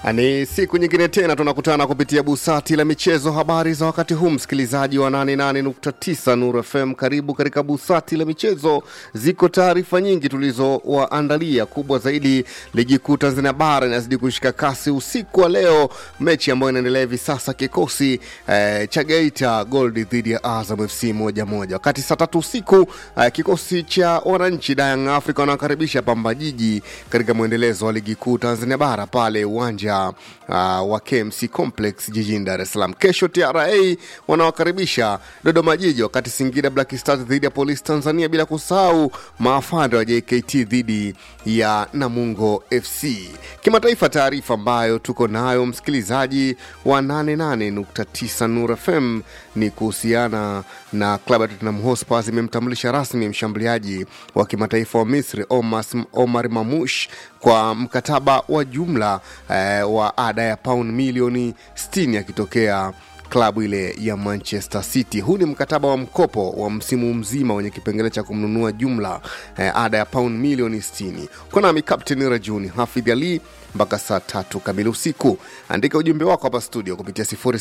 Ni siku nyingine tena tunakutana kupitia busati la michezo. Habari za wakati huu, msikilizaji wa 88.9 Nuru FM, karibu katika busati la michezo. Ziko taarifa nyingi tulizowaandalia. Kubwa zaidi, ligi kuu Tanzania bara inazidi kushika kasi usiku wa leo, mechi ambayo inaendelea hivi sasa, kikosi eh, cha Geita Gold dhidi ya Azam FC moja moja, wakati saa tatu usiku eh, kikosi cha wananchi Young Africa wanakaribisha Pamba Jiji katika mwendelezo wa ligi kuu Tanzania bara pale uwanja uh, wa KMC Complex jijini Dar es Salaam. Kesho TRA wanawakaribisha Dodoma Jiji, wakati Singida Black Stars dhidi ya Polisi Tanzania, bila kusahau maafande wa JKT dhidi ya Namungo FC. Kimataifa, taarifa ambayo tuko nayo msikilizaji wa 88.9 Nur FM ni kuhusiana na klabu ya Tottenham Hotspur imemtambulisha rasmi mshambuliaji wa kimataifa wa Misri Omar, Omar Mamush kwa mkataba wa jumla eh, wa ada ya pauni milioni 60 akitokea klabu ile ya Manchester City. Huu ni mkataba wa mkopo wa msimu mzima wenye kipengele cha kumnunua jumla eh, ada ya pauni milioni 60. Uko nami Kapteni Rajuni Hafidh Ali mpaka saa tatu kamili usiku. Andika ujumbe wako hapa studio kupitia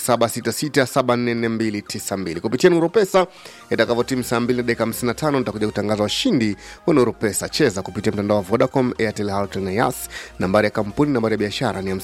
0766744292 kupitia Nuru Pesa. Itakavyotimu saa 2 na dakika 55 nitakuja kutangaza washindi wa Nuru Pesa. Cheza kupitia mtandao wa Vodacom, Airtel, Halotel na Yas. Nambari ya kampuni, nambari ya biashara ni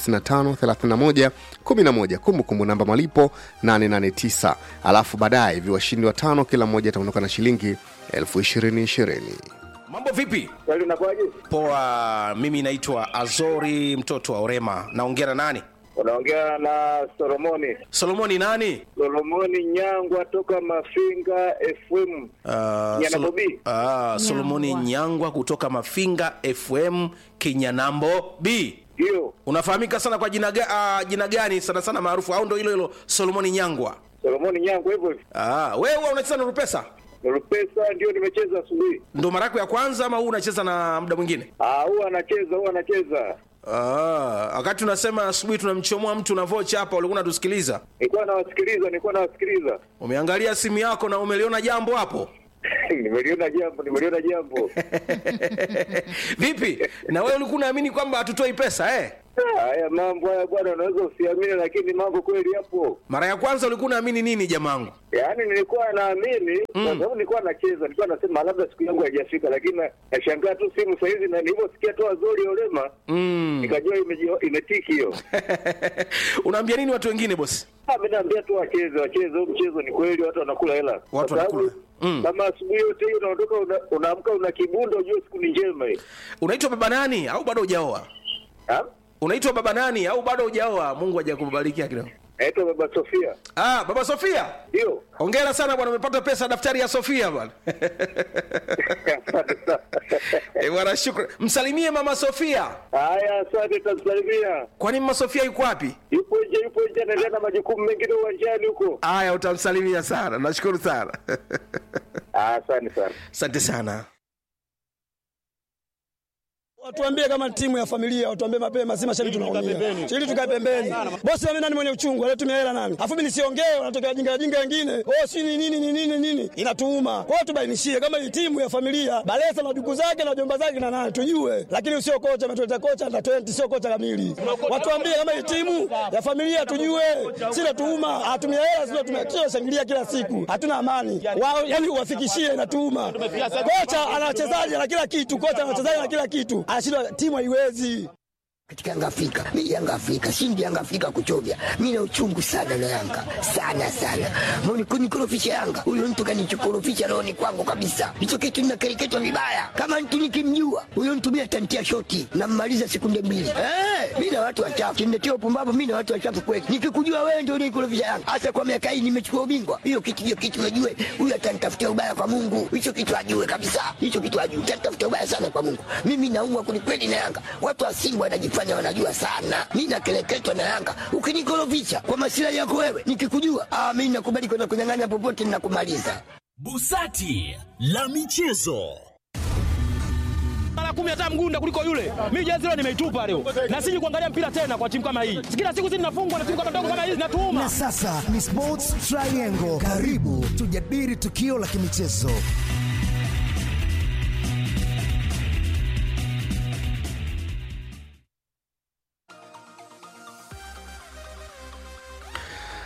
553111. Kumbukumbu namba malipo 889, alafu baadaye hivi washindi watano kila mmoja ataondoka na shilingi elfu ishirini ishirini. Mambo vipi? Kweli unakuwaje? Poa, mimi naitwa Azori mtoto wa Orema. Naongea na nani? Unaongea na Solomoni. Solomoni nani? Solomoni Nyangwa toka Mafinga FM. Uh, Nyana Solo- Bobi. Ah, Solomoni Nyangwa kutoka Mafinga FM Kinyanambo B. Ndio. Unafahamika sana kwa jina, ga, uh, jina gani sana sana maarufu au ndo hilo hilo Solomoni Nyangwa? Solomoni Nyangwa hivyo hivyo. Ah, wewe huwa unacheza na Rupesa? Rupesa ndio nimecheza asubuhi. Ndo mara yako ya kwanza ama huu unacheza na muda mwingine? Ah, huwa anacheza, huwa anacheza. Ah, wakati unasema asubuhi tunamchomoa mtu na vocha hapa, ulikuwa unatusikiliza. Nilikuwa nawasikiliza, nilikuwa nawasikiliza. Umeangalia simu yako na umeliona jambo hapo? nimeliona jambo, nimeliona jambo. Vipi? Na wewe ulikuwa unaamini kwamba hatutoi pesa eh? Ah, Haya mambo haya bwana, unaweza usiamini, lakini mambo kweli yapo. Mara ya kwanza ulikuwa unaamini nini jamangu? Yaani nilikuwa naamini kwa sababu nilikuwa nacheza, nilikuwa nasema labda siku yangu haijafika, lakini na- nashangaa tu simu saa hizi, na nilivyosikia tu Azori Olema nikajua imeji- imetiki hiyo. Unaambia nini watu wengine bosi? Ah, mimi naambia tu wacheze, wacheze huu mchezo, ni kweli watu wanakula hela. Kwa sababu wanakula. Mm. Kama asubuhi yote hiyo unaondoka una- unaamka una kibundo, ujue siku ni njema hii. Unaitwa baba nani au bado hujaoa? Ah? Unaitwa baba nani au bado hujaoa? Mungu hajakubarikia kidogo. Naitwa Baba Sofia. Ah, baba Sofia. Ndio. Hongera sana bwana, umepata pesa daftari ya Sofia bwana. Asante sana. Eh, bwana shukrani. Msalimie mama Sofia. Haya, asante, tamsalimia. Kwani mama Sofia yuko wapi? Yupo nje, yupo nje, anaendelea na majukumu mengine uwanjani huko. Aya, utamsalimia sana. Nashukuru sana. Ah, Asante sana. Asante sana. Watuambie kama timu ya familia, watuambie mapema, si mashabiki tunaumia. Ili tukae pembeni. Bosi mimi nani mwenye uchungu, alitumia hela nani? Afu mimi nisiongee, wanatokea wajinga wajinga wengine. Oh, si ni nini ni nini nini? Inatuuma. Kwa hiyo tubainishie kama hii timu ya familia, Balesa na duku zake na jomba zake na nani tujue. Lakini sio kocha ametuleta kocha na 20 sio kocha kamili. Watuambie kama hii timu ya familia tujue. Si natuuma, atumia hela sio tumia kila shangilia kila siku. Hatuna amani. Wao yani uwafikishie inatuuma. Kocha ana wachezaji na kila kitu, kocha ana wachezaji na kila kitu. Anashindwa timu haiwezi. katika Yanga Afrika. Mimi Yanga Afrika, shindi Yanga Afrika kuchovya. Mimi na uchungu sana na Yanga. Sana sana. Mbona kunikorofisha Yanga? Huyo mtu kanichokorofisha roho ni kwangu kabisa. Hicho kitu ninakereketwa vibaya. Kama mtu nikimjua, huyo mtu mimi atantia shoti na mmaliza sekunde mbili. Eh, mimi na watu wachafu. Kiniletea upumbavu mimi na watu wachafu kweli. Nikikujua wewe ndio unikorofisha Yanga. Hasa kwa miaka hii nimechukua ubingwa. Hiyo kitu hiyo kitu najue. Huyo atanitafutia ubaya kwa Mungu. Hicho kitu ajue kabisa. Hicho kitu ajue. Atanitafutia ubaya sana kwa Mungu. Mimi naumwa kwelikweli na Yanga. Watu wa Simba wanajifanya wanajua sana. Mimi nakeleketwa na Yanga. Ukinikorofisha kwa masilahi yako wewe, nikikujua, ah, mimi nakubali kwenda kunyang'anya popote ninakumaliza. Busati la michezo. mara kumi hata mgunda kuliko yule. Mimi jezi leo nimeitupa leo, na siji kuangalia mpira tena kwa timu kama hii. Kila siku sisi tunafungwa na timu kama ndogo kama hizi, natuuma Na sasa ni Sports Triangle. Karibu tujadili tukio la kimichezo.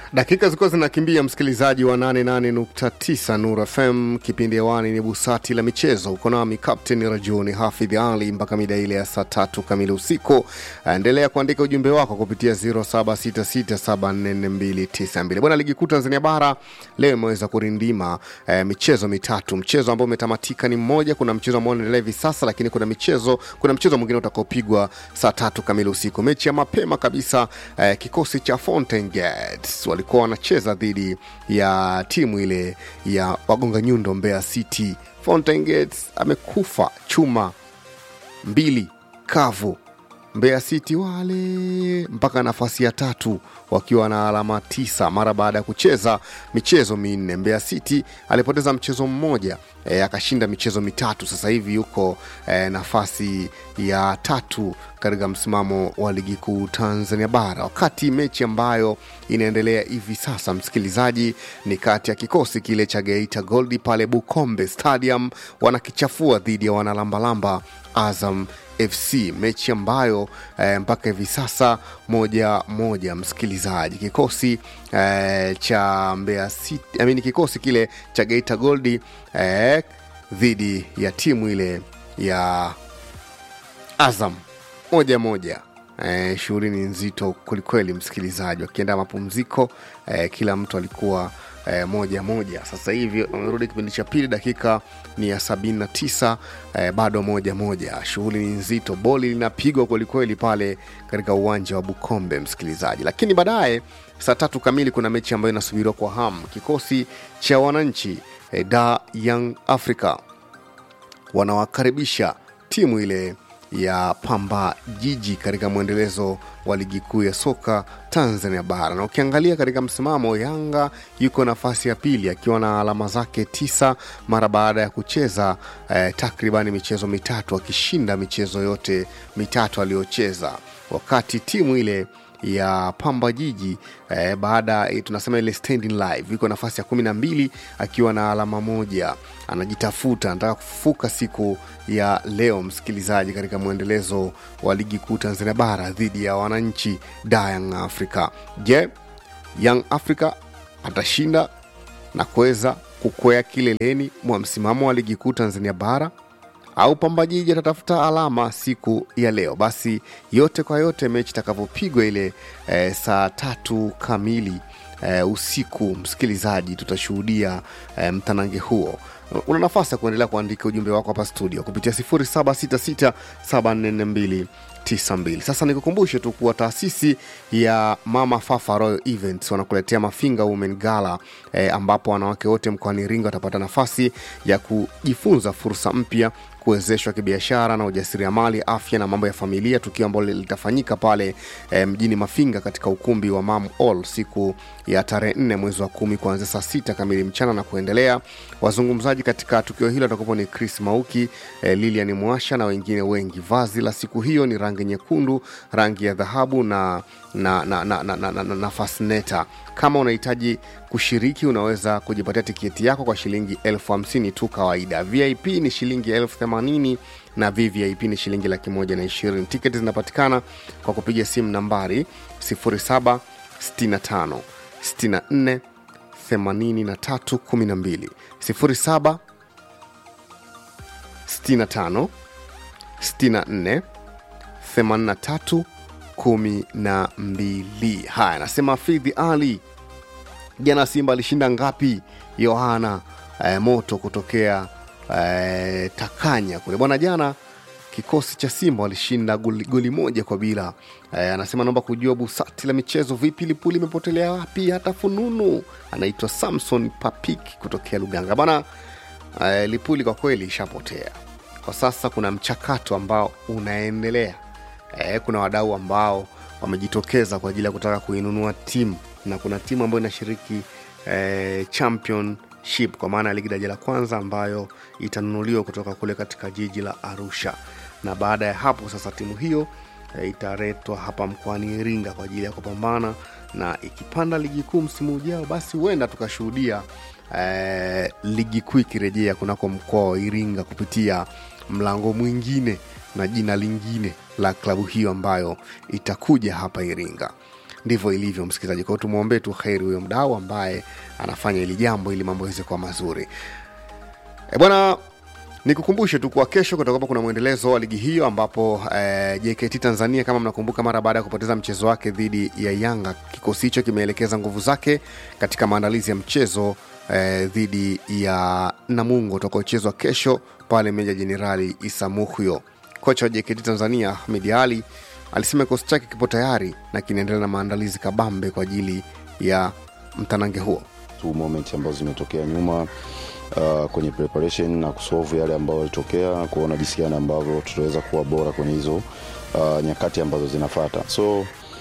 dakika zilikuwa zinakimbia msikilizaji wa 88.9 nur fm kipindi hewani ni busati la michezo uko nami captain rajuni hafidh ali mpaka mida ile ya saa tatu kamili usiku endelea kuandika ujumbe wako kupitia 0766744292 bwana ligi kuu tanzania bara leo imeweza kurindima eh, michezo mitatu mchezo ambao umetamatika ni mmoja kuna mchezo ambao unaendelea hivi sasa lakini kuna michezo kuna mchezo mwingine utakaopigwa saa tatu kamili usiku mechi ya mapema kabisa eh, kikosi cha Fountain Gates walikuwa wanacheza dhidi ya timu ile ya wagonga nyundo Mbeya City. Fountain Gates amekufa chuma mbili kavu. Mbeya City wale mpaka nafasi ya tatu wakiwa na alama tisa mara baada ya kucheza michezo minne. Mbeya City alipoteza mchezo mmoja e, akashinda michezo mitatu. Sasa hivi yuko e, nafasi ya tatu katika msimamo wa ligi kuu Tanzania Bara, wakati mechi ambayo inaendelea hivi sasa, msikilizaji, ni kati ya kikosi kile cha Geita Gold pale Bukombe Stadium wanakichafua dhidi ya wanalambalamba Azam FC, mechi ambayo eh, mpaka hivi sasa moja moja, msikilizaji, kikosi eh, cha Mbeya City, I mean, kikosi kile cha Geita Gold eh, dhidi ya timu ile ya Azam moja moja. Eh, shughuli ni nzito kwelikweli, msikilizaji, wakienda mapumziko eh, kila mtu alikuwa eh, moja moja. Sasa hivi wamerudi kipindi cha pili, dakika ni ya sabini na tisa eh, bado moja moja. Shughuli ni nzito, boli linapigwa kwelikweli pale katika uwanja wa Bukombe, msikilizaji. Lakini baadaye saa tatu kamili kuna mechi ambayo inasubiriwa kwa hamu. Kikosi cha wananchi eh, Da Young Africa wanawakaribisha timu ile ya Pamba Jiji katika mwendelezo wa ligi kuu ya soka Tanzania bara. Na ukiangalia katika msimamo, Yanga yuko nafasi ya pili akiwa na alama zake tisa mara baada ya kucheza eh, takribani michezo mitatu, akishinda michezo yote mitatu aliyocheza, wakati timu ile ya Pamba Jiji eh, baada eh, tunasema ile standing live iko nafasi ya kumi na mbili akiwa na alama moja, anajitafuta, anataka kufufuka siku ya leo, msikilizaji, katika mwendelezo wa ligi kuu Tanzania bara dhidi ya wananchi da Young Africa. Je, Young Africa atashinda na kuweza kukwea kileleni mwa msimamo wa ligi kuu Tanzania bara au Pamba Jiji atatafuta alama siku ya leo. Basi yote kwa yote, mechi itakavyopigwa ile e, saa tatu kamili e, usiku, msikilizaji, tutashuhudia e, mtanange huo. Una nafasi ya kuendelea kuandika ujumbe wako hapa studio kupitia 0766744292. Sasa nikukumbushe tu kuwa taasisi ya Mama Fafa Royal Events wanakuletea Mafinga Women Gala eh, ambapo wanawake wote mkoani Iringa watapata nafasi ya kujifunza fursa mpya kuwezeshwa kibiashara na ujasiriamali, afya na mambo ya familia, tukio ambalo litafanyika pale e, mjini Mafinga katika ukumbi wa Mam All siku ya tarehe nne mwezi wa kumi kuanzia saa sita kamili mchana na kuendelea. Wazungumzaji katika tukio hilo watakuwa ni Chris Mauki, e, Lilian Mwasha na wengine wengi. Vazi la siku hiyo ni rangi nyekundu, rangi ya dhahabu na na, na, na, na, na, na, na, na fasneta. Kama unahitaji kushiriki, unaweza kujipatia tiketi yako kwa shilingi elfu hamsini tu kawaida. VIP ni shilingi elfu themanini na VVIP ni shilingi laki moja na ishirini. Tiketi zinapatikana kwa kupiga simu nambari 0765 64 83 12 07 65 64 83 kumi na mbili. Haya, anasema Fidhi Ali, jana Simba alishinda ngapi? Yohana eh, moto kutokea eh, Takanya kule bwana. Jana kikosi cha Simba walishinda goli, goli moja kwa bila. Eh, anasema naomba kujua busati la michezo vipi, Lipuli imepotelea wapi? Hata fununu. Anaitwa Samson Papik kutokea Luganga bwana. Eh, Lipuli kwa kweli ishapotea kwa sasa. Kuna mchakato ambao unaendelea eh, kuna wadau ambao wamejitokeza kwa ajili ya kutaka kuinunua timu na kuna timu ambayo inashiriki eh, championship kwa maana ya ligi daraja la kwanza ambayo itanunuliwa kutoka kule katika jiji la Arusha, na baada ya hapo sasa timu hiyo eh, italetwa hapa mkoani Iringa kwa ajili ya kupambana na ikipanda ligi kuu msimu ujao, basi huenda tukashuhudia eh, ligi kuu ikirejea kunako mkoa wa Iringa kupitia mlango mwingine na jina lingine la klabu hiyo ambayo itakuja hapa Iringa. ndivyo ilivyo msikilizaji kwao tumwombee tu heri huyo mdau ambaye anafanya hili jambo ili mambo yaweze kuwa mazuri e bwana nikukumbushe tu kuwa kesho kutakuwa kuna mwendelezo wa ligi hiyo ambapo eh, jkt tanzania kama mnakumbuka mara baada ya kupoteza mchezo wake dhidi ya yanga kikosi hicho kimeelekeza nguvu zake katika maandalizi ya mchezo eh, dhidi ya namungo utakaochezwa kesho pale meja jenerali isa muhyo kocha wa jkt tanzania ahmed ali alisema kikosi chake kipo tayari na kinaendelea na maandalizi kabambe kwa ajili ya mtanange huo tu moment ambazo zimetokea nyuma uh, kwenye preparation na kusolve yale ambayo yalitokea kuona jinsi gani ambavyo tutaweza kuwa bora kwenye hizo uh, nyakati ambazo zinafata so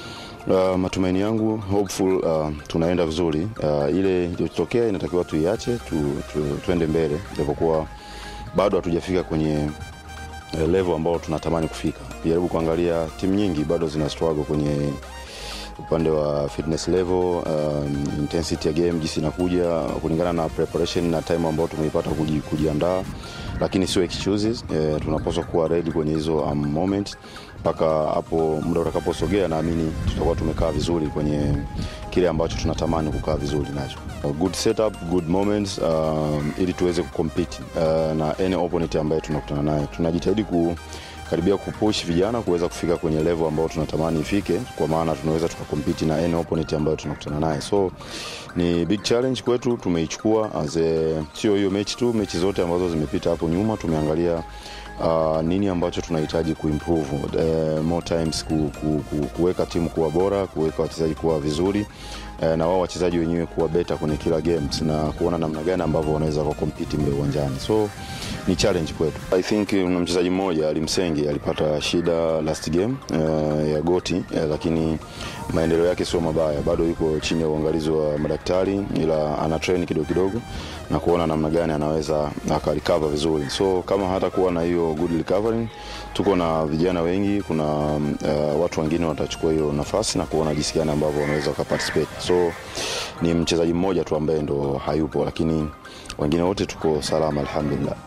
Uh, matumaini yangu hopeful uh, tunaenda vizuri uh, ile iliyotokea inatakiwa tuiache tu, tu, tuende mbele japokuwa bado hatujafika kwenye uh, level ambao tunatamani kufika jaribu kuangalia timu nyingi bado zina struggle kwenye upande wa fitness level um, intensity ya game jinsi inakuja kulingana na preparation na time ambao tumeipata kuji, kujiandaa lakini sio excuses eh, tunapaswa kuwa ready kwenye hizo um, moment mpaka hapo muda utakaposogea naamini tutakuwa tumekaa vizuri kwenye kile ambacho tunatamani kukaa vizuri nacho good setup good moments um, ili tuweze kucompete uh, na any opponent ambaye tunakutana naye tunajitahidi ku karibia kupush vijana kuweza kufika kwenye level ambayo tunatamani ifike kwa maana tunaweza tukakompiti na any opponent ambayo tunakutana naye so ni big challenge kwetu tumeichukua as a- sio hiyo mechi tu mechi zote ambazo zimepita hapo nyuma tumeangalia uh, nini ambacho tunahitaji kuimprove uh, more times ku, ku, ku, kuweka timu kuwa bora kuweka wachezaji kuwa vizuri uh, na wao wachezaji wenyewe kuwa beta kwenye kila games na kuona namna gani ambavyo wanaweza wakakompiti mle uwanjani so ni challenge kwetu i think kuna mchezaji mmoja alimsengi alipata shida last game uh, ya goti uh, lakini maendeleo yake sio mabaya bado yuko chini ya uangalizi wa madaktari ila ana train kidogo kidogo na kuona namna gani anaweza akarecover vizuri so kama hata kuwa na hiyo good recovering tuko na vijana wengi kuna uh, watu wengine watachukua hiyo nafasi na kuona jinsi gani ambavyo wanaweza wakaparticipate so ni mchezaji mmoja tu ambaye ndo hayupo lakini wengine wote tuko salama alhamdulillah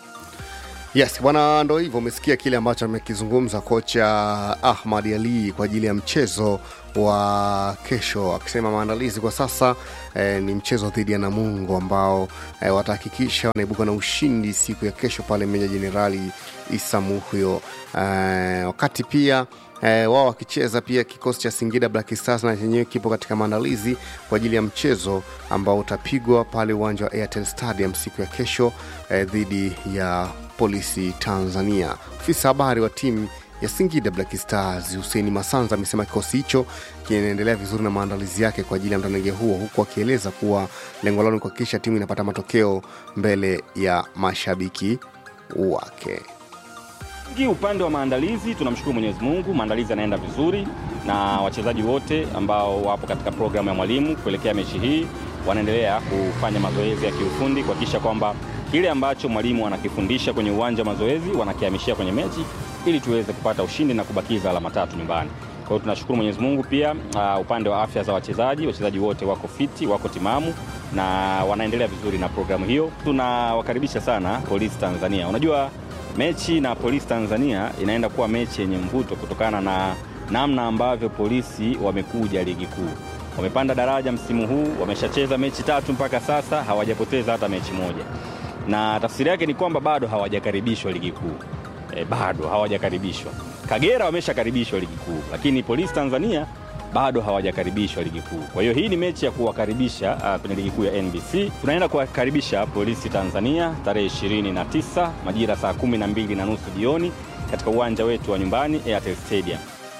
yes bwana ndo hivyo umesikia kile ambacho amekizungumza kocha ahmad ali kwa ajili ya mchezo wa kesho akisema maandalizi kwa sasa eh, ni mchezo dhidi ya namungo ambao eh, watahakikisha wanaibuka na ushindi siku ya kesho pale meja jenerali isa muhyo eh, wakati pia eh, wao wakicheza pia kikosi cha singida black stars na chenyewe kipo katika maandalizi kwa ajili ya mchezo ambao utapigwa pale uwanja wa airtel stadium siku ya kesho eh, dhidi ya polisi tanzania ofisa habari wa timu ya singida black stars huseini masanza amesema kikosi hicho kinaendelea vizuri na maandalizi yake kwa ajili ya mtanange huo huku akieleza kuwa lengo lao ni kuhakikisha timu inapata matokeo mbele ya mashabiki wake Ki upande wa maandalizi tunamshukuru Mwenyezi Mungu, maandalizi yanaenda vizuri na wachezaji wote ambao wapo katika programu ya mwalimu kuelekea mechi hii wanaendelea kufanya mazoezi ya kiufundi kuhakikisha kwamba kile ambacho mwalimu anakifundisha kwenye uwanja wa mazoezi wanakihamishia kwenye mechi ili tuweze kupata ushindi na kubakiza alama tatu nyumbani. Kwa hiyo tunashukuru Mwenyezi Mungu pia uh, upande wa afya za wachezaji, wachezaji wote wako fiti, wako timamu na wanaendelea vizuri na programu hiyo. Tunawakaribisha sana Polisi Tanzania. Unajua mechi na Polisi Tanzania inaenda kuwa mechi yenye mvuto kutokana na namna ambavyo polisi wamekuja ligi kuu. Wamepanda daraja msimu huu, wameshacheza mechi tatu mpaka sasa, hawajapoteza hata mechi moja, na tafsiri yake ni kwamba bado hawajakaribishwa ligi kuu e, bado hawajakaribishwa. Kagera wameshakaribishwa ligi kuu, lakini Polisi Tanzania bado hawajakaribishwa ligi kuu. Kwa hiyo hii ni mechi ya kuwakaribisha uh, kwenye ligi kuu ya NBC. Tunaenda kuwakaribisha Polisi Tanzania tarehe 29 majira saa kumi na mbili na nusu jioni katika uwanja wetu wa nyumbani Airtel Stadium.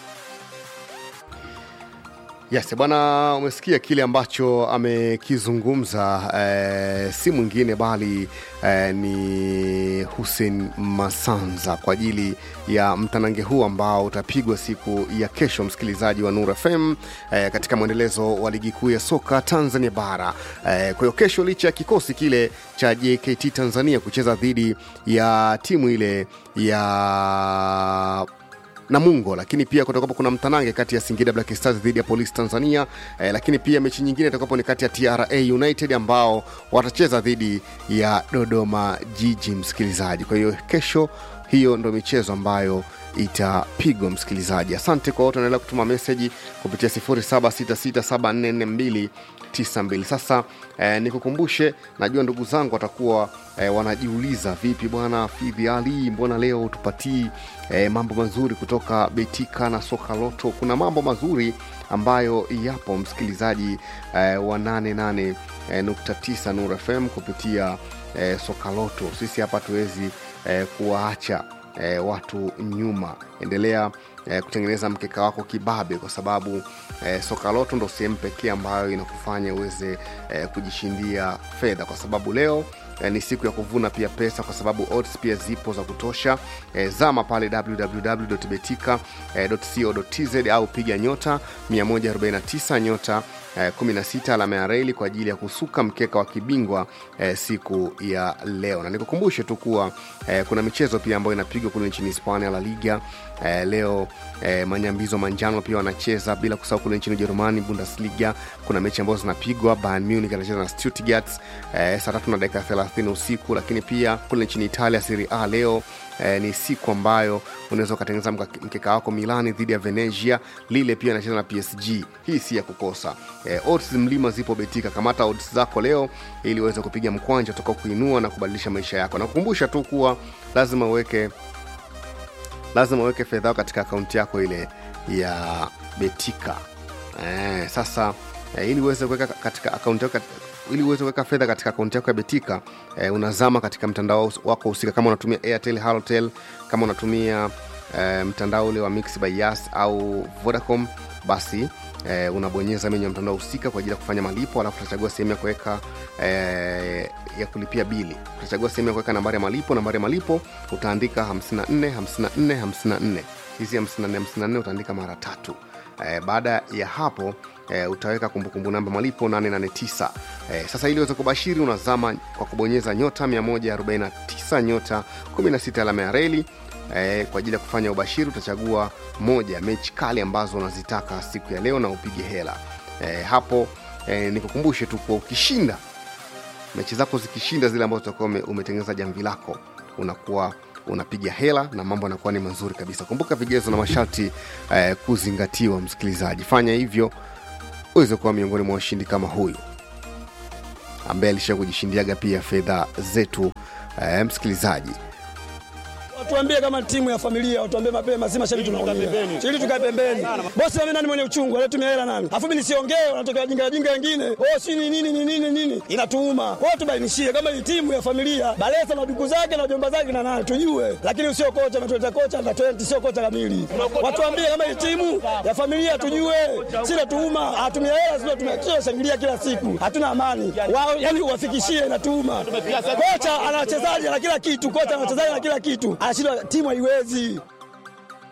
yes bwana umesikia kile ambacho amekizungumza eh, si mwingine bali eh, ni hussein masanza kwa ajili ya mtanange huu ambao utapigwa siku ya kesho msikilizaji wa nur fm eh, katika mwendelezo wa ligi kuu ya soka tanzania bara eh, kwa hiyo kesho licha ya kikosi kile cha jkt tanzania kucheza dhidi ya timu ile ya namungo lakini pia kutakuwapo kuna mtanange kati ya singida black stars dhidi ya polisi tanzania eh, lakini pia mechi nyingine itakapo ni kati ya tra united ambao watacheza dhidi ya dodoma jiji msikilizaji kwa hiyo kesho hiyo ndo michezo ambayo itapigwa msikilizaji asante kwa wote wanaendelea kutuma meseji kupitia 0766744292 sasa eh, nikukumbushe najua ndugu zangu watakuwa eh, wanajiuliza vipi bwana fidhi ali mbona leo tupatii eh, mambo mazuri kutoka betika na soka loto kuna mambo mazuri ambayo yapo msikilizaji eh, wa 88 eh, nukta tisa Nur FM kupitia eh, soka loto sisi hapa tuwezi eh, kuwaacha eh, watu nyuma endelea eh, kutengeneza mkeka wako kibabe kwa sababu eh, soka loto ndo sehemu pekee ambayo inakufanya uweze eh, kujishindia fedha kwa sababu leo eh, ni siku ya kuvuna pia pesa kwa sababu odds pia zipo za kutosha eh, zama pale www.betika.co.tz au piga nyota 149 nyota eh, 16 alama ya reli kwa ajili ya kusuka mkeka wa kibingwa eh, siku ya leo na nikukumbushe tu kuwa eh, kuna michezo pia ambayo inapigwa kule nchini hispania la liga eh, leo eh, manyambizo manjano pia wanacheza bila kusahau kule nchini ujerumani bundesliga kuna mechi ambazo zinapigwa bayern munich anacheza na stuttgart eh, saa tatu na dakika 30 usiku lakini pia kule nchini italia serie a leo eh, ni siku ambayo unaweza ukatengeneza mka- mkeka wako milani dhidi ya venezia lile pia anacheza na psg hii si ya kukosa eh, odds mlima zipo betika kamata odds zako leo ili uweze kupiga mkwanja utakao kuinua na kubadilisha maisha yako na kukumbusha tu kuwa lazima uweke lazima uweke fedha yako katika akaunti yako ile ya betika eh, sasa eh, ili uweze kuweka katika akaunti yako ili uweze kuweka fedha katika akaunti yako ya betika eh, unazama katika mtandao wako husika kama unatumia airtel halotel kama unatumia eh, mtandao ule wa mix by yas au vodacom basi eh, unabonyeza menyu ya mtandao husika kwa ajili ya kufanya malipo alafu utachagua sehemu ya kuweka eh, ya kulipia bili utachagua sehemu ya kuweka nambari ya malipo nambari ya malipo utaandika 54 54 54 hizi 54 54 utaandika mara tatu eh, baada ya hapo eh, utaweka kumbukumbu namba malipo 889 eh, sasa ili uweze kubashiri unazama kwa kubonyeza nyota 149 nyota 16 alama ya reli eh, kwa ajili ya kufanya ubashiri utachagua moja mechi kali ambazo unazitaka siku ya leo na upige hela eh, hapo eh, nikukumbushe tu kuwa ukishinda mechi zako zikishinda zile ambazo utakuwa ume, umetengeneza jamvi lako unakuwa unapiga hela na mambo yanakuwa ni mazuri kabisa kumbuka vigezo na masharti eh, kuzingatiwa msikilizaji fanya hivyo uweze kuwa miongoni mwa washindi kama huyu ambaye alisha kujishindiaga pia fedha zetu eh, msikilizaji Watuambie kama timu ya familia, watuambie mapema, si mashabiki tunaumia. Ili tukae pembeni. Bosi mimi nani mwenye uchungu, alitumia hela nani? Afu mimi nisiongee, wanatokea wajinga wajinga wengine. Oh, si ni nini ni nini nini? Inatuuma. Kwa hiyo tubainishie kama hii timu ya familia, Balesa na duku zake na jomba zake na nani tujue. Lakini usio kocha ametuleta kocha na 20 sio kocha kamili. Watuambie kama hii timu ya familia tujue. Sina tuuma, hatumia hela sio tumia shangilia kila siku. Hatuna amani. Wao yani uwafikishie inatuuma. Kocha ana wachezaji na kila kitu, kocha ana wachezaji na kila kitu. Anashindwa timu haiwezi.